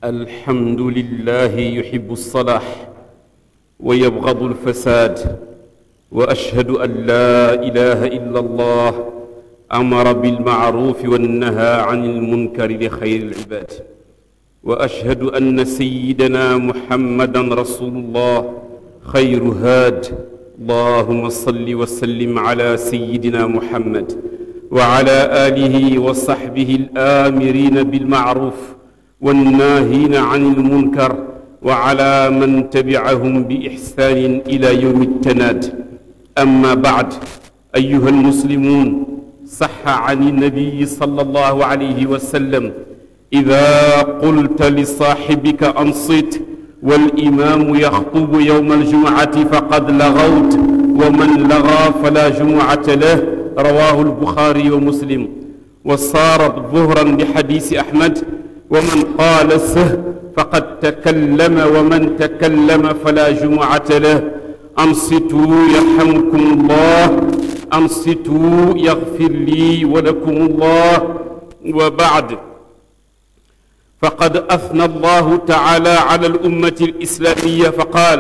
الحمد لله يحب الصلاح ويبغض الفساد واشهد ان لا اله الا الله امر بالمعروف والنهى عن المنكر لخير العباد واشهد ان سيدنا محمدا رسول الله خير هاد اللهم صل وسلم على سيدنا محمد وعلى اله وصحبه الامرين بالمعروف والناهين عن المنكر وعلى من تبعهم باحسان الى يوم التناد اما بعد ايها المسلمون صح عن النبي صلى الله عليه وسلم اذا قلت لصاحبك انصت والامام يخطب يوم الجمعه فقد لغوت ومن لغى فلا جمعه له رواه البخاري ومسلم وصارت ظهرا لحديث احمد ومن قال سه فقد تكلم ومن تكلم فلا جمعة له أنصتوا يرحمكم الله أنصتوا يغفر لي ولكم الله وبعد فقد أثنى الله تعالى على الأمة الإسلامية فقال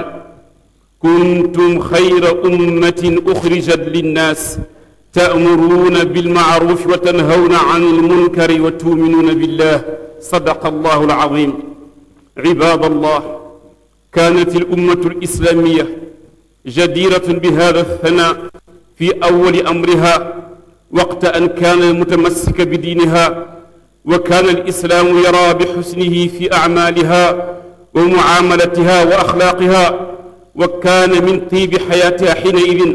كنتم خير أمة أخرجت للناس تأمرون بالمعروف وتنهون عن المنكر وتؤمنون بالله صدق الله العظيم عباد الله كانت الأمة الإسلامية جديرة بهذا الثناء في أول أمرها وقت أن كان متمسك بدينها وكان الإسلام يرى بحسنه في أعمالها ومعاملتها وأخلاقها وكان من طيب حياتها حينئذ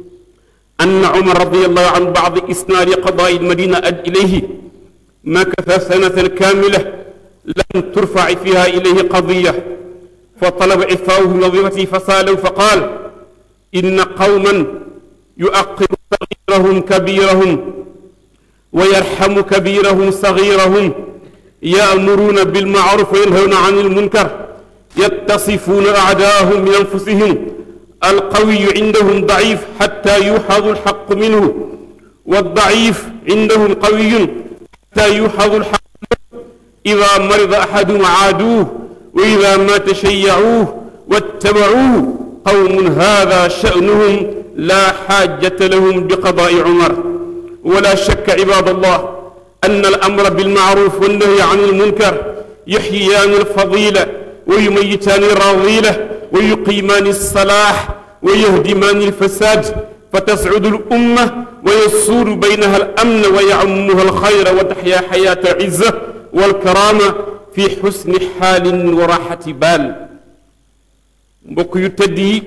أن عمر رضي الله عن بعض إسناد قضاء المدينة إليه مكث سنة كاملة لم ترفع فيها إليه قضية فطلب عفاؤه من وظيفته فسالوا فقال إن قوما يؤقر صغيرهم كبيرهم ويرحم كبيرهم صغيرهم يأمرون بالمعروف وينهون عن المنكر يتصفون أعداءهم من أنفسهم القوي عندهم ضعيف حتى يوحظ الحق منه والضعيف عندهم قوي حتى يوحظ الحق إذا مرض أحدهم عادوه وإذا مات شيعوه واتبعوه قوم هذا شأنهم لا حاجة لهم بقضاء عمر ولا شك عباد الله أن الأمر بالمعروف والنهي عن المنكر يحييان الفضيلة ويميتان الرذيلة ويقيمان الصلاح ويهدمان الفساد فتسعد الأمة ويسود بينها الأمن ويعمها الخير وتحيا حياة العزة والكرامة في حسن حال وراحة بال mbokk yu tëdd yi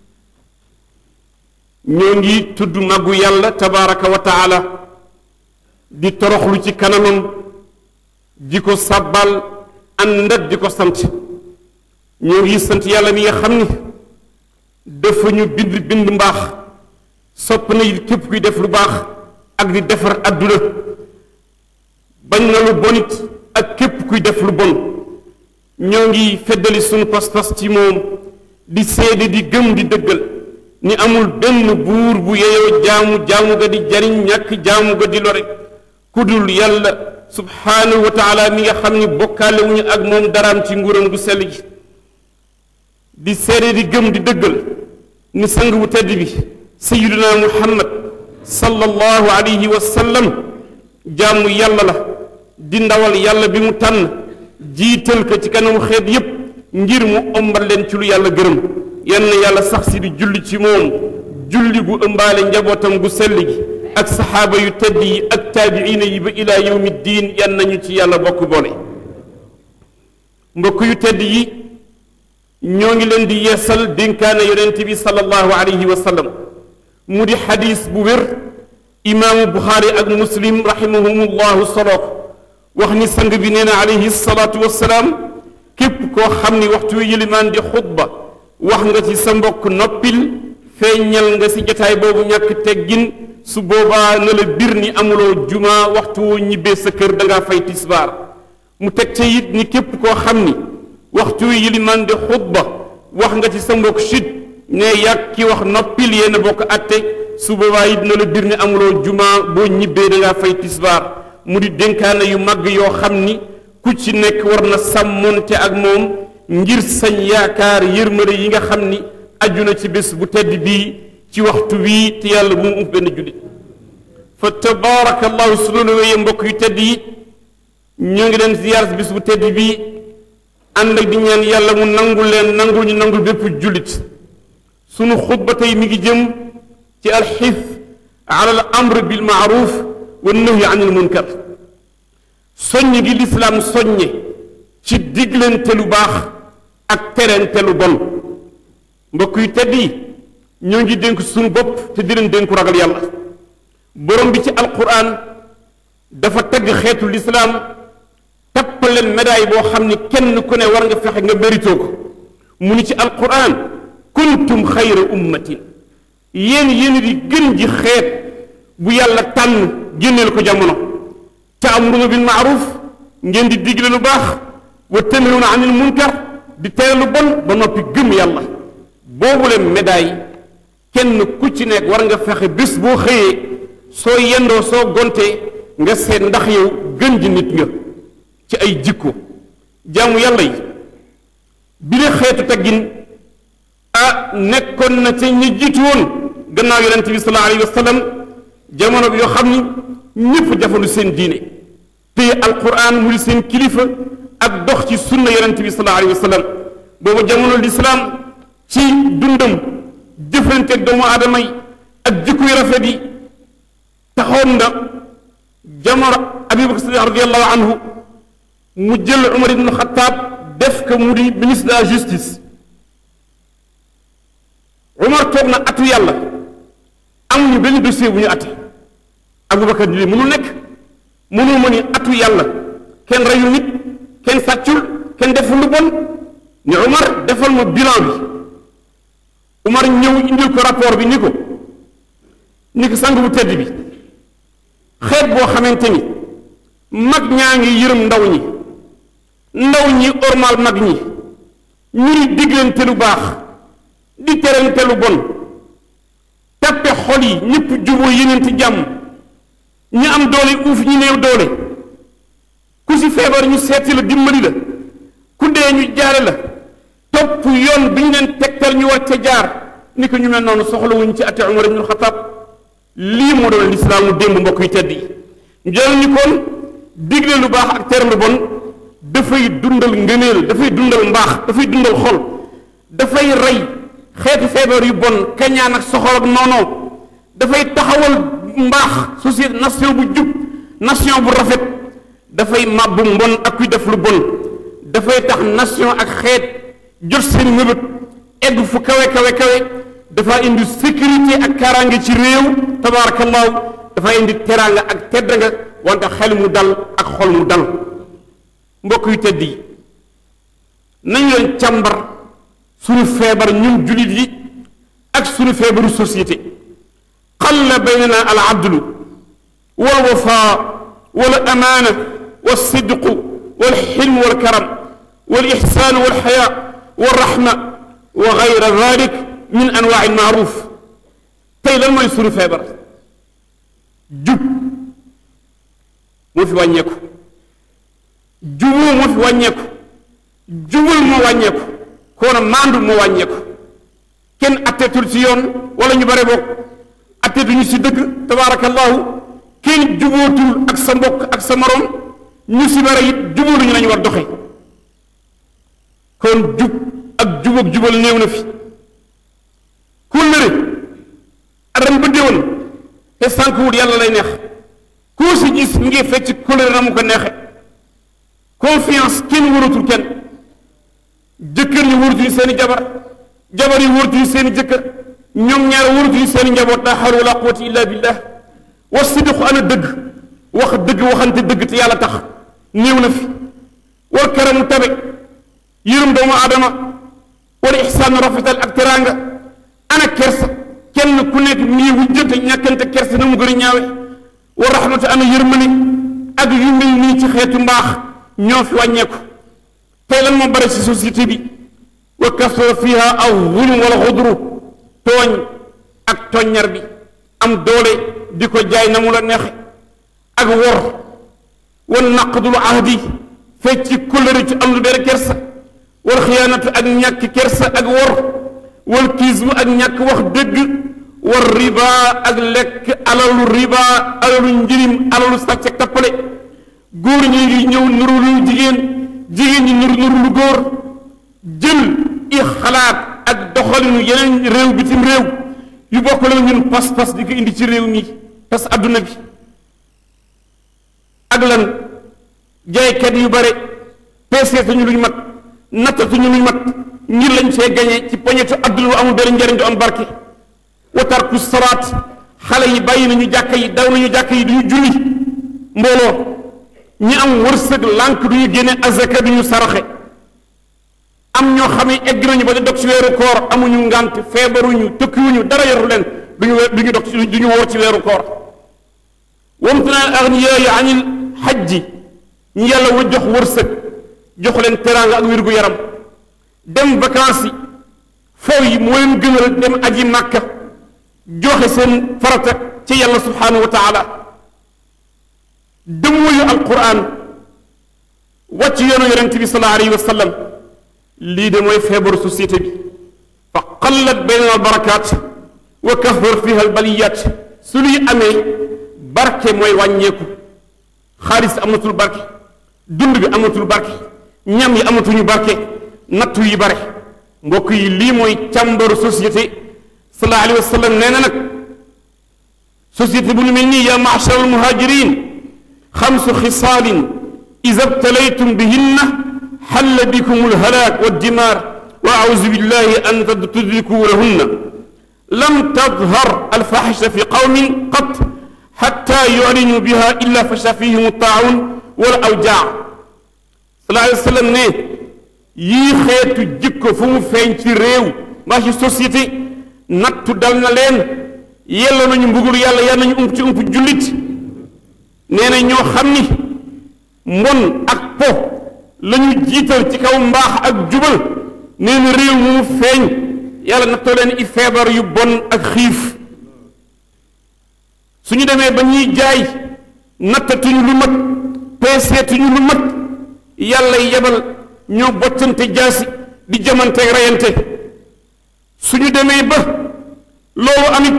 ñoo ngi tudd màggu yàlla tabaraka wa taala di toroxlu ci kanamam di ko sàbbal àndat di ko sant ñoo ngi sant yàlla mi nga xam ni dafa ñu bind bind mbaax sopp na it képp kuy def lu baax ak di defar àdduna bañ na lu bonit ak képp kuy def lu bon ñoo ngi feddali sunu pas-pas ci moom di seede di gëm di dëggal ni amul benn buur bu yeyoo jaamu jaamu ga di jariñ ñàkk jaamu ga di lore ku dul yàlla subhaanahu wa taala mi nga xam ni bokkaale wuñu ak moom daraam ci nguuram gu sell gi di seede di gëm di dëggal ni sang bu tedd bi sayiduna muhammad sallallahu alayhi wa sallam jaamu yàlla la di ndawal yàlla bi mu tànn jiital ko ci kanamu xeet yépp ngir mu ombal leen ci lu yàlla gërëm yann yàlla sax si di julli ci moom julli gu ëmbaale njabootam gu sell gi ak saxaaba yu tedd yi ak taabiina yi ba ilaa yawmi diin yan nañu ci yàlla bokk boole mbokk yu tedd yi ñoo ngi leen di yeesal dénkaane yonent bi sallallahu alayhi wa sallam mu di xadis bu wér imaamu buxaari ak muslim rahimahumullahu solo ko wax ni sang bi nee na alayhi salaatu wassalaam képp koo xam ni waxtu yëlimaan di xutba wax nga ci sa mbokk noppil feeñal nga ci jataay boobu ñàkk teggin su boobaa na la bir ni amuloo juma waxtu woo ñibbee sa kër da ngaa fay tisbaar mu teg ca it ni képp koo xam ni waxtu yëlimaan di xutba wax nga ci sa mbokk chut ne yàgg ki wax noppil yéen bokk atte su boobaa it na la bir ni amuloo juma boo ñibbee da ngaa fay tisbaar mu di dénkaane yu màgg yoo xam ni ku ci nekk war na sàmmonte ak moom ngir sañ yaakaar yërmande yi nga xam ni aju na ci bés bu tedd bii ci waxtu wii te yàlla bu mu uf benn jullit fa tabaarakallahu su loolu wéyee mbokk yu tedd yi ñoo ngi leen ziyaar si bés bu tedd bii ànd ak di ñaan yàlla mu nangul leen nangul ñu nangul bépp jullit sunu xutba tey mi ngi jëm ci alxif ala al amr bil maaruf wa nahyi anil munkar soññ gi lislaam soññe ci diglante lu baax ak terente lu bon mbokk yu tedd yi ñoo ngi dénk suñu bopp te di leen dénku ragal yàlla borom bi ci alquran dafa tagg xeetu lislaam tappaleen médaille boo xam ni kenn ku ne war nga fexe nga méritoo ko mu ni ci alquran kuntum xayra ummatin yéen yéen di gën ji xeet bu yàlla tànn génneel ko jamono taamuruna bil maaruf ngeen di digle lu baax wa tanhawna anil munkar di tere lu bon ba noppi gëm yàlla boobu leen médaille kenn ku ci nekk war nga fexe bés boo xëyee soo yendoo soo gontee nga seet ndax yow gën ji nit nga ci ay jikko jaamu yàlla yi bi la xeetu teggin ah nekkoon na ca ñi jiitu woon gannaaw yonente bi sallallahu alayhi wa sallam jamono bi yoo xam ni ñëpp jafandu seen diine téye alquran mu di seen kilifa ak dox ci sunna yonente bi sallallahu alayhi wa sallam boobu jamono lislaam ci dundam jëflanteeg doomu aadama yi ak jikko yu rafet yi taxoon na jamono abubakar sadiq radiallahu anhu mu jël umar ibnu xataab def ko mu di ministre de la justice umar toog na atu yàlla amuñu benn dossier bu ñu atte abubakar ni li mënul nekk mënul ma ni atu yàlla kenn reyul nit kenn sàccul kenn deful lu bon ni umar defal ma bilan bi umar ñëw indil ko rapport bi ni ko ni ko sang bu tedd bi xeet boo xamante ni mag ñaa ngi yërëm ndaw ñi ndaw ñi ormal mag ñi ñu ni diggante lu baax di terante lu bon tappe xol yi ñëpp juboo yenente jàmm ñi am doole uuf ñi néew doole ku ci feebar ñu seeti la dimbali la ku dee ñu jaare la topp yoon bi ñu leen tegtal ñu war ca jaar ni ko ñu mel noonu soxlawuñ ci ate Umar ibn Xattaab lii moo doon lislaamu démb mbokk yi tedd yi ñu jël ni kon digle lu baax ak tere lu bon dafay dundal ngëneel dafay dundal mbaax dafay dundal xol dafay rey xeetu feebar yu bon kañaan ak soxor ak noonoo dafay taxawal mbaax société nation bu jub nation bu rafet dafay màbbu mbon ak kuy def lu bon dafay tax nation ak xeet jot seen mëbët egg fu kawe kawe kawe dafa indi sécurité ak kaaraange ci réew tabaarakallaahu dafa indi teraanga ak tedd nga wante xel mu dal ak xol mu dal mbokk yu tedd yi nañu leen càmbar suñu feebar ñun jullit yi ak suñu feebaru société xalla baynana al adlu wal wafaa wal amaana wal sidqu wal xilm wal karam wal ixsaan wal xayaa wal raxma wa gayra dalik min anwaa al maaruf tey lan mooy suñu feebar jub moo fi wàññeeku juboo moo fi wàññeeku jubal moo wàññeeku koona maandu moo wàññeeku kenn atteetul ci yoon wala ñu bare bokk atteetuñu ci dëgg tabaarakallahu kenn jubootul ak sa mbokk ak sa morom ñu si bare it jubóoluñu lañu war doxe kon jub ak jubóog jubal néew na fi kóllëre ren ba déwén te sànq wut yàlla lay neex koo si gis mi ngi fecc kóllëre na mu ko neexe confiance kenn waratul kenn jëkkër ñi wëratuñu seen i jabar jabar yi wëratuñu seen i jëkkër ñoom ñaar wëratuñu seen i njaboot laa hawla wala quwwata illa billah wa sidqu ana dëgg wax dëgg waxante dëgg te yàlla tax néew na fi wal karamu tabe yërëm doomu aadama wala ixsaanu rafetal ak teraanga ana kersa kenn ku nekk mii wujjante ñàkkante kersa na mu gën a ñaawe wa rahmatu ana yërmane ak yu mel nii ci xeetu mbaax ñoo fi wàññeeku tey lan moo bare ci société bi wa kasura fiha aw zulm wala xudru tooñ ak toññar bi am doole di ko jaay na mu la neexe ak wor wa naqdul ahdi fecci kóllëre ci am lu benn kersa wal xiyaanatu ak ñàkk kersa ak wor wal kiismu ak ñàkk wax dëgg war riba ak lekk alalu riba alalu njirim alalu sàcc ak tappale góor ñi ngi ñëw nuru lu jigéen jigéen ñi nuru nuru lu góor jël i xalaat ak doxalinu yeneen réew bitim réew yu bokk la ñun pas-pas di ko indi ci réew mi tas adduna bi ak lan jaaykat yu bare peeseetuñu luñ mat nattatuñu luñ mat ngir lañ fee gañe ci poñetu adduna lu amul benn njariñ du am barke wa tarku salaat xale yi bàyyi nañu jàkka yi daw nañu jàkka yi duñu julli mbooloo ñi am wërsëg lànk duñu génne azaka duñu saraxe am ñoo xam ne egg nañu ba di dog ci weeru koor amuñu ngànt feebaruñu tëkkiwuñu dara yoru leen duñu duñu dog duñu woor ci weeru koor wamtana al aghniyaa'i anil xajji ñu yàlla wa jox wërsëg jox leen teraanga ak wér gu yaram dem vacances yi foow yi moo leen gënal dem aji màkka joxe seen farata ci yàlla subhanahu wa taala dëmmuyu alquran wàcc yoonu yonent bi sallallahu alayhi wa sallam lii de mooy feebaru société bi fa qallat bayna al barakaat wa kahur fiha al baliyat su luy amee barke mooy wàññeeku xaalis amatul barke dund bi amatul barke ñam yi amatuñu barke nattu yi bare mbokk yi lii mooy càmbaru société sallallahu alayhi wa sallam nee na nag société bu ñu mel nii yaa maachar al muhajirin xamsu xisaalin ida btalaytum bihinna xalla bikum alhalaak waldimaar wa auzu billahi an tudrikuu lahunna lam tadhar alfaxisha fi qawmin qat xatta yuclinuu biha illa fasha fihim altaawun wala awjaa sallallahu alayhi wa sallam ne yii xeetu jikko fu mu feeñ ci réew mbaa ci société nattu dal na leen yelloo nañu mbugul yàlla yal nañu ump ci ump jullit nee na ñoo xam ni mbon ak po la ñu jiital ci kaw mbaax ak jubal nee na réew mu feeñ yàlla nattoo leen i feebar yu bon ak xiif suñu demee ba ñuy jaay nattatuñu lu mat peeseetuñu lu mat yàlla yebal ñoo bottante jaasi di jamante reyante suñu demee ba loolu amit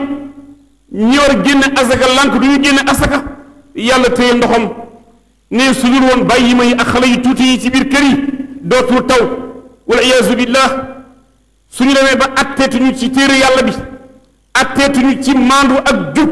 ñi war génne asaka lànk du ñu génne asaka yàlla téye ndoxam ne su dul woon bàyyi ma yi ak xale yu tuuti yi ci biir kër yi dootul taw wal iyaazu billah suñu demee ba atteetuñu ci téere yàlla bi atteetuñu ci maandu ak jub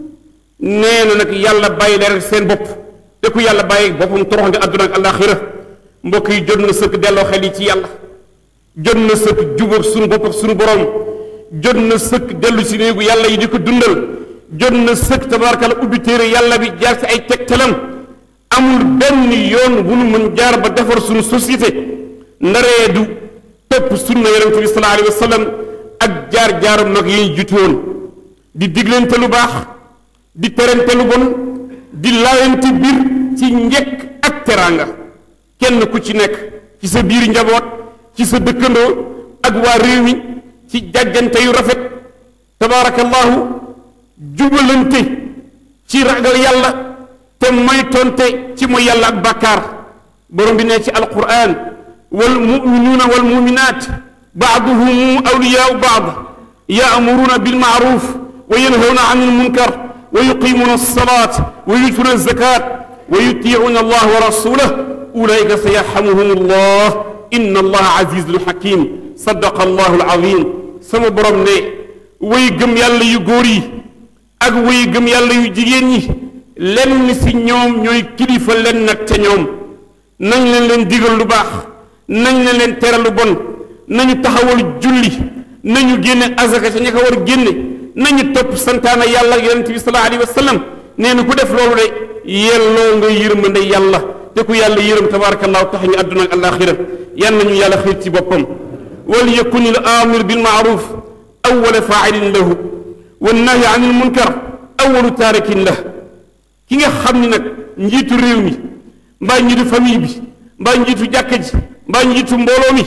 nee na nag yàlla bàyyi leen seen bopp te ku yàlla bàyyi boppam torox nga àdduna ak àllaaxira mbokk yi jot na sëkk delloo xel yi ci yàlla jot na sëkk jubóog suñu bopp ak suñu borom jot na sëkk dellu si néegu yàlla yi di ko dundal jot na sëkk tabaarakalla ubbi téere yàlla bi jaar ci ay tegtalam amul benn yoon bu nu mën jaar ba defar suñu société ndaree du topp sunna yonente bi sallallahu alayhi wa sallam ak jaar jaaru mag yi ñu jiitu woon di diglante lu baax di terante lu bon di laayante biir ci njekk ak teraanga kenn ku ci nekk ci sa biir njaboot ci sa dëkkandoo ak waa réew mi ci jàjjante yu rafet tabaarakallahu jubalante ci ragal yàlla te moytonte ci mooy yàlla ak bàkkaar borom bi ne ci alquran wal muminuuna wal muminaat baaduhum awliyaau baad yaamuruuna bilmaaruf wa yanhawna an almunkar wa yuqimuuna alsalat wa yutuuna alzakat wa yutiicuuna allah wa rasulah ulaika sayarxamuhum allah inna allah azizun xakim sadaqa allahu alazim sama borom ne way gëm yàlla yu góor yi ak way gëm yàlla yu jigéen ñi lenn si ñoom ñooy kilifa leen nag ca ñoom nañ leen leen digal lu baax nañ leen leen tere lu bon nañu taxawal julli nañu génne azaka ca ña ko war génne nañu topp santaana yàlla ak yonente bi sallallahu alayhi wa sallam nee na ku def loolu de yelloo nga yërmande yàlla te ku yàlla yërëm tabarakallahu tax ñu àdduna ak alaxira yan nañu yàlla xiir ci boppam wal yakun al amir bil maaruf awwala faa'ilin lahu wan nahyi anil munkar awwalu taarikin lah ki nga xam ni nag njiitu réew mi mbaa njiitu famille bi mbaa njiitu jàkka ji mbaa njiitu mbooloo mi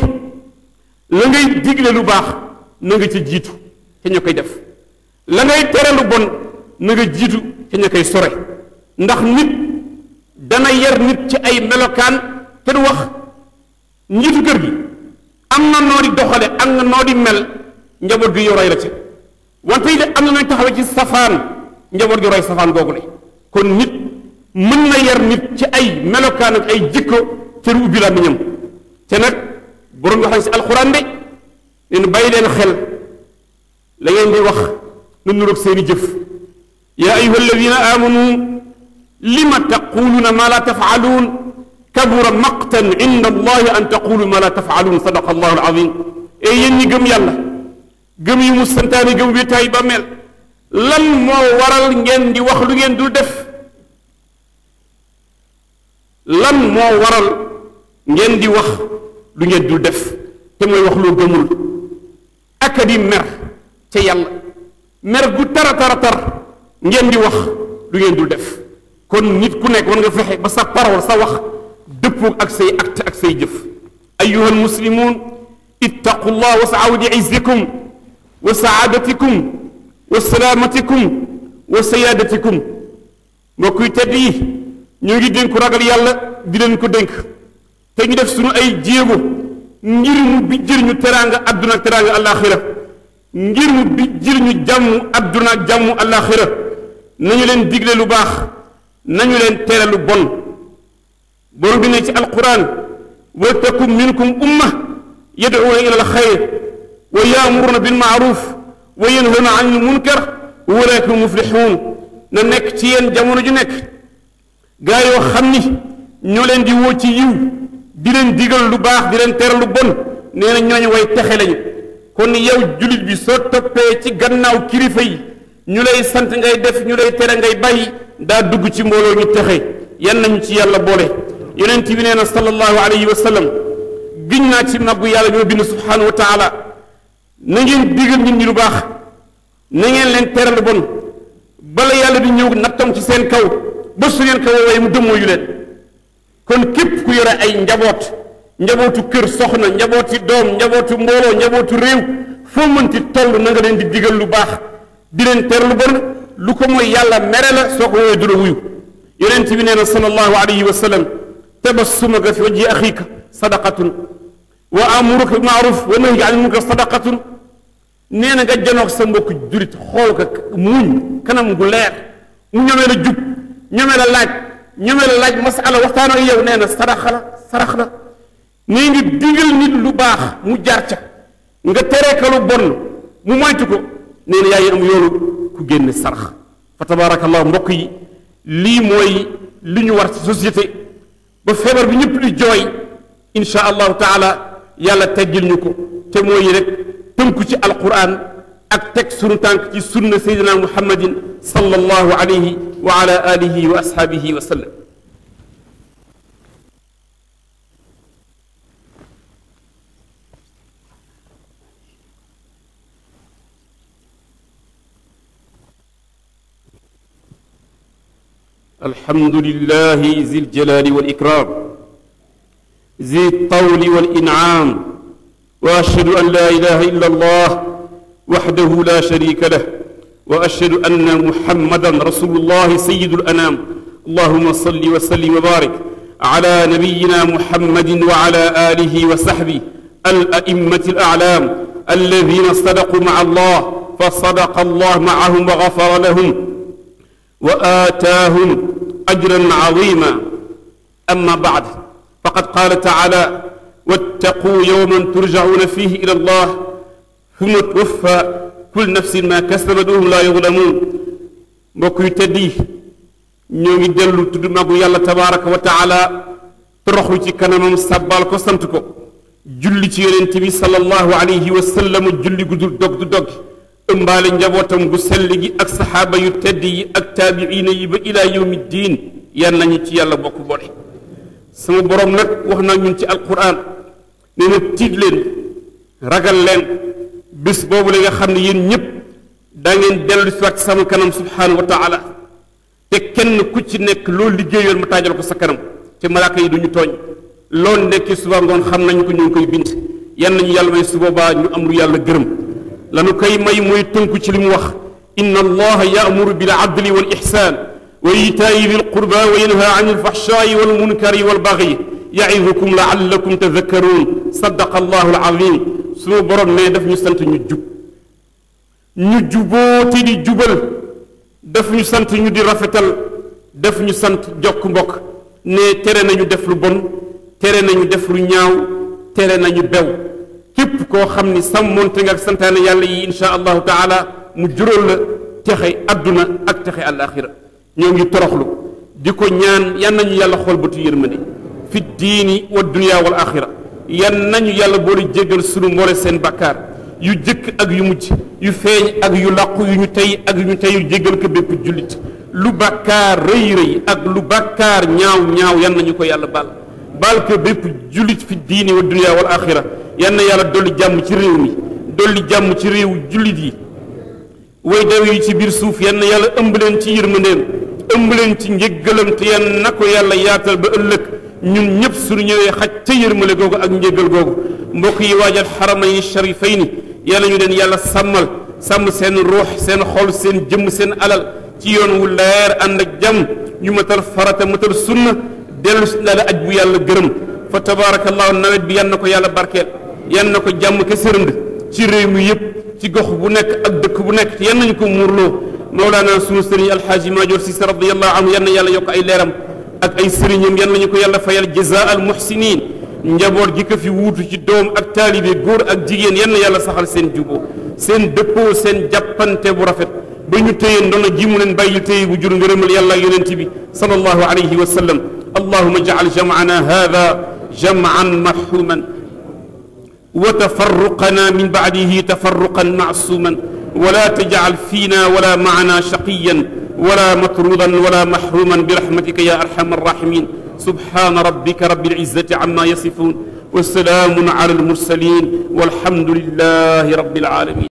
la ngay digle lu baax na nga ca jiitu ca ña koy def la ngay tere lu bon na nga jiitu ca ña koy sore ndax nit dana yar nit ci ay melokaan te du wax njiitu kër gi am na noo di doxale am na noo di mel njaboot gi yow roy la ca wante yi de am na nooy taxawee ci safaan njaboot gi roy safaan googu le kon nit mën na yar nit ci ay melokaan ak ay jikko te du ubbi làmmiñam te nag borom wax nañ si alxuraan de leen bàyyi leen xel la ngeen di wax nu nuroog seeni jëf yaa ayuha alladina amanu lima taquluuna ma la tafaaluun kabura maqtan inda allahi an taqulu ma la tafaaluun sadaqa allahu alazim e yéen ñi gëm yàlla gëm yu mu santaani gëm wéetaay ba mel lan moo waral ngeen di wax lu ngeen dul def lan moo waral ngeen di wax lu ngeen dul def te mooy wax loo gëmul aka di mer ca yàlla mer gu tara tara tar ngeen di wax lu ngeen dul def kon nit ku nekk war nga fexe ba sa parole sa wax dëppoo ak say acte ak say jëf ayuha almuslimun ittaqu llah wasaaw li izzikum wa saadatikum wa salaamatikum wa siyaadatikum mbokk yu tedd yi ñoo ngi dénku ragal yàlla di leen ko dénk te ñu def suñu ay jéego ngir mu bi jër ñu teraanga adduna ak teraanga alaxira ngir mu bi jër ñu jàmm adduna ak jàmm alaxira nañu leen digle lu baax nañu leen tere lu bon borom bi ne ci alquran wal takum minkum umma yad'uuna ila alxayr wa yaamuruna bilmaaruf wa yanhawna an ilmunkar wa ulaika hum muflixuun na nekk ci yéen jamono ju nekk gaa yoo xam ni ñoo leen di woo ci yiw di leen digal lu baax di leen tere lu bon nee na ñooñu way texe lañu kon yow jullit bi soo toppee ci gannaaw kilifa yi ñu lay sant ngay def ñu lay tere ngay bàyyi daa dugg ci mbooloo ñu texe yan nañu ci yàlla boole yonent bi nee na sallallahu alayhi wa sallam giñ naa ci màggu yàlla bi ma bind subhanahu wa taala na ngeen digal nit ñi lu baax na ngeen leen tere lu bon bala yàlla di ñëw nattam ci seen kaw ba su ngeen ko woowee mu dëmmoo yu leen kon képp ku yore ay njaboot njabootu kër soxna njabooti doom njabootu mbooloo njabootu réew foo mënti toll na nga leen di digal lu baax di leen tere lu bon lu ko mooy yàlla mere la soo ko woowee du la wuyu yonent bi nee na sallallahu alayhi wa sallam tabassumaka fi wajhi axiika sadaqatun wa amuruka bil maaruf wa nahyi anil munkar sadaqatun nee na nga janoog sa mbokk jurit xool ko muñ kanam gu leer mu ñomee la jub ñomee la laaj ñomee la laaj masala waxtaan ak yow nee na sarax la sarax la nee ngi digal nit lu baax mu jaar ca nga teree ka lu bon mu moytu ko nee na yaa ngi am yoonu ku génne sarax fa tabaarakallah mbokk yi lii mooy li ñu war ci société ba feebar bi ñëpp di jooy insha allahu taala yàlla teggil ñu ko te mooy rek tënku ci alquran ak teg sunu tànk ci sunna sayyidina muhammadin sallallahu alayhi wa ala alihi wa ashaabihi wa sallam الحمد لله ذي الجلال والإكرام ذي الطول والإنعام وأشهد أن لا إله إلا الله وحده لا شريك له وأشهد أن محمدا رسول الله سيد الأنام اللهم صل وسلم وبارك على نبينا محمد وعلى آله وصحبه الأئمة الأعلام الذين صدقوا مع الله فصدق الله معهم وغفر لهم وآتاهم أجرا عظيما أما بعد فقد قال تعالى واتقوا يوما ترجعون فيه إلى الله ثم توفى كل نفس ما كسبت وهم لا يظلمون mbokk yu tedd yi ñoo ngi dellu tudd magu yàlla tabaraka wa taala toroxlu ci kanamam sàbbaal ko sant ko julli ci yonent bi sallallahu alayhi wa sallam julli gu dul dog du dog ëmbaale njabootam gu sell gi ak saxaaba yu tedd yi ak taabiina yi ba ilaa yawmi diin yan nañu ci yàlla bokk boole sama borom nag wax naa ñun ci alquran nee na tiit leen ragal leen bés boobu la nga xam ne yéen ñëpp daa ngeen dellu si waat sama kanam subhaanahu wa taala te kenn ku ci nekk loo liggéeyoon ma taajal ko sa kanam te malaaka yi duñu tooñ loolu nekki suba ngoon xam nañu ko ñu ngi koy bind yan nañu yàlla may su boobaa ñu am lu yàlla gërëm lanu koy may mooy tënku ci li mu wax inna allaha yaamuru bil adli wal ihsan wa itaayi dil qurba wa yanha an il fahshaai wal munkari wal bagyi yaidukum laallakum tadakkaruun sadaqa allahu alazim sunu borom ne daf ñu sant ñu jub ñu juboo te di jubal daf ñu sant ñu di rafetal daf ñu sant jokk mbokk ne tere nañu def lu bon tere nañu def lu ñaaw tere nañu bew képp koo xam ni sàmmoonte nga ak santaane yàlla yi insha allahu taala mu juróol la texe adduna ak texe alaxira ñoo ngi toroxlu di ko ñaan yan nañu yàlla xool bëtu yërmande fi diini wa dunia wal axira yan nañu yàlla boole jéggal sunu mboole seen bakkaar yu jëkk ak yu mujj yu feeñ ak yu làqu yu ñu tey ak yu ñu teyul jéggal ko bépp jullit lu bàkkaar rëy rëy ak lu bàkkaar ñaaw ñaaw yan nañu ko yàlla baal baal ko bépp jullit fi diini wa dunia wal axira yan na yàlla dolli jàmm ci réew mi dolli jàmm ci réew jullit yi way daw yi ci biir suuf yan na yàlla ëmb leen ci yërmandeem ëmb leen ci njëggalam te yan na ko yàlla yaatal ba ëllëg ñun ñëpp suñu ñëwee xaj ca yërmale googu ak njëggal googu mbokk yi waajal xaramayni sharifayni yàlla ñu leen yàlla sàmmal sàmm seen ruux seen xol seen jëmm seen alal ci yoon wu leer ànd ak jàmm ñu matal farata matal sunna dellu si la aj bu yàlla gërëm fa tabaarakallahu nawet bi yan na ko yàlla barkeel yan na ko jàmm ke sërënd ci réew mi yëpp ci gox bu nekk ak dëkk bu nekk yan nañu ko muurloo mawlaana sunu sëriñ alxaaji maajoor si radiallahu anhu yan na yàlla yokk ay leeram ak ay sëriñam yan nañu ko yàlla fayal jaza al muhsinin njaboot gi ko fi wuutu ci doom ak taalibe góor ak jigéen yan na yàlla saxal seen juboo seen dëppoo seen jàppante bu rafet ba ñu téye ndono ji mu leen bàyyil téye bu jur ngërëmal yàlla ak yonent bi sallallahu alayhi wa sallam allahuma jacal jamcana hada jamcan marxuman wa tafarruqana min bacdihi tafarruqan macsuman ولا تجعل فينا ولا معنا شقيا ولا مطرودا ولا محروما برحمتك يا ارحم الراحمين سبحان ربك رب العزه عما يصفون وسلام على المرسلين والحمد لله رب العالمين